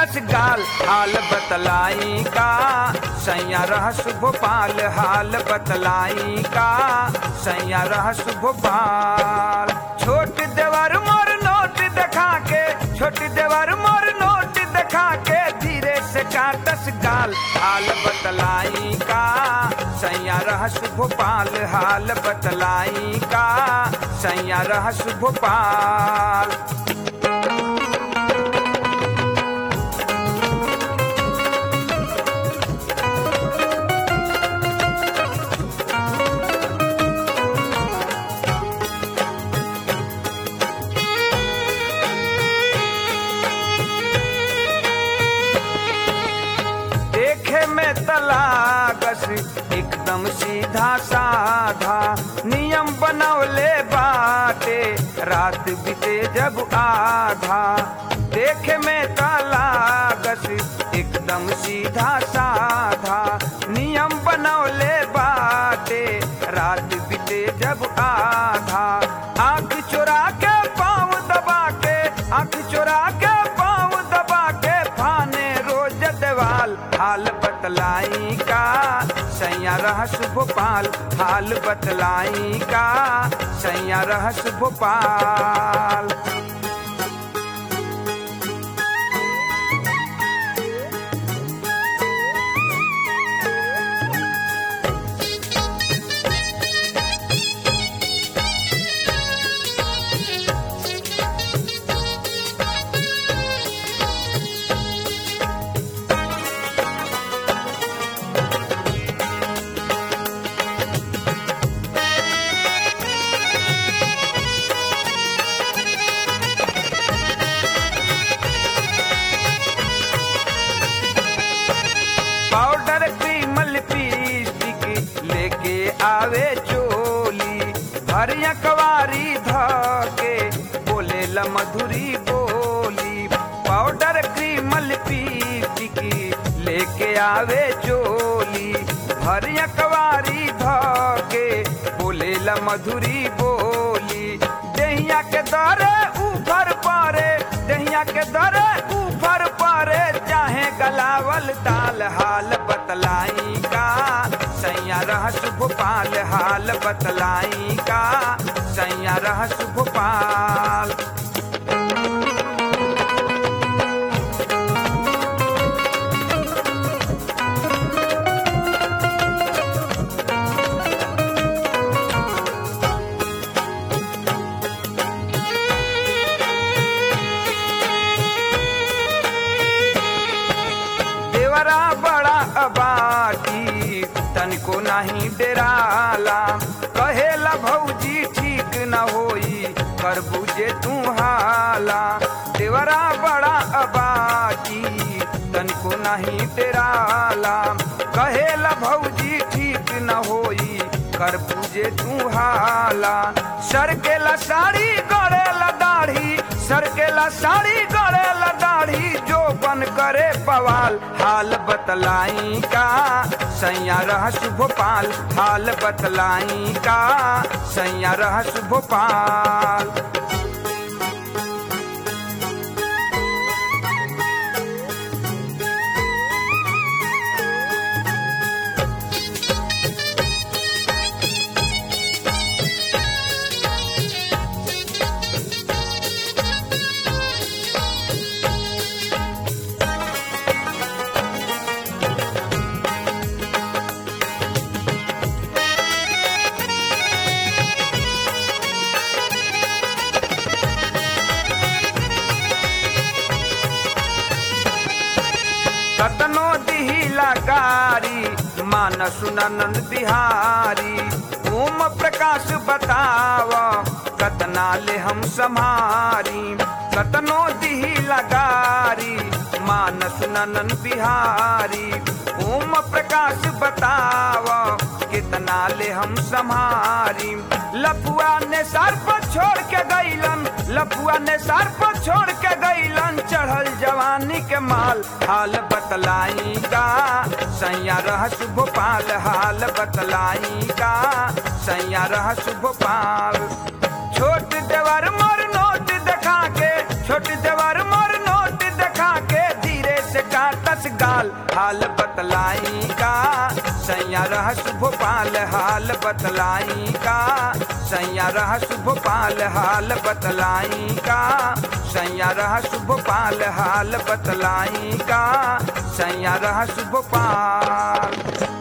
काटस गाल हाल बतलाई का सैया रहस भोपाल हाल बतलाई का सैया रहस भोपाल छोट देवर मोर नोट देखा के छोट देवर मोर नोट देखा के धीरे से काटस गाल हाल बतलाई का सैया रहस भोपाल हाल बतलाई का सैया रहस भोपाल देखे में तलागस एकदम सीधा साधा नियम बनौले बाटे रात बीते जब आधा देखे में तलागस एकदम सीधा साधा नियम बनौले बाटे रात बीते जब आधा आंख चुरा के पाँव दबा के आंख चुरा के पाँव दबा के फाने रोज देवाल हाल बतलाई का सैया रहस भोपाल हाल बतलाई का सैया रहस भोपाल पाउडर क्रीम लिपस्टिक लेके आवे चोली भरिया कवारी धके बोले ल मधुरी बोली पाउडर क्रीम लिपस्टिक लेके आवे चोली भरिया कवारी धके बोले ल मधुरी बोली दहिया के दरे ऊपर पारे दहिया के दरे ऊपर पारे चाहे गलावल ताल हाल बतलाई का सैया रहस भोपाल हाल बतलाई का सैया रहस भोपाल देवरा बड़ा अबाटी तनिको नहीं डेराला कहेला भौजी ठीक न होई कर बुझे तू हाला देवरा बड़ा अबाटी तनिको नहीं डेराला कहेला भौजी ठीक न होई कर पूजे तू हाला सरकेला साड़ी गड़ेला दाढ़ी सरकेला साड़ी गड़ेला दाढ़ी जो बन करे पवाल हाल बतलाई का सैया रहस भोपाल हाल बतलाई का सैया रहस भोपाल कतनो दिहिला गारी मानस नंद बिहारी ओम प्रकाश बताव कतना ले हम सम्हारी कतनो दिहिला गारी मानस नंद बिहारी ओम प्रकाश बताव कितना ले हम सम्हारी लपुआ ने सर पर छोड़ के गईलन लपुआ ने सर पर छोड़ के गईलन चढ़ल जवानी के माल हाल बतलाई का सैया रहस भोपाल हाल बतलाई का सैया रहस भोपाल छोट देवर मोर नोट देखा के छोट देवर मोर नोट देखा के धीरे हाल बतलाई का सैया रहस भोपाल हाल बतलाई का सैया रहस भोपाल हाल बतलाई का सैया रहस भोपाल हाल बतलाई का सैया रहस भोपाल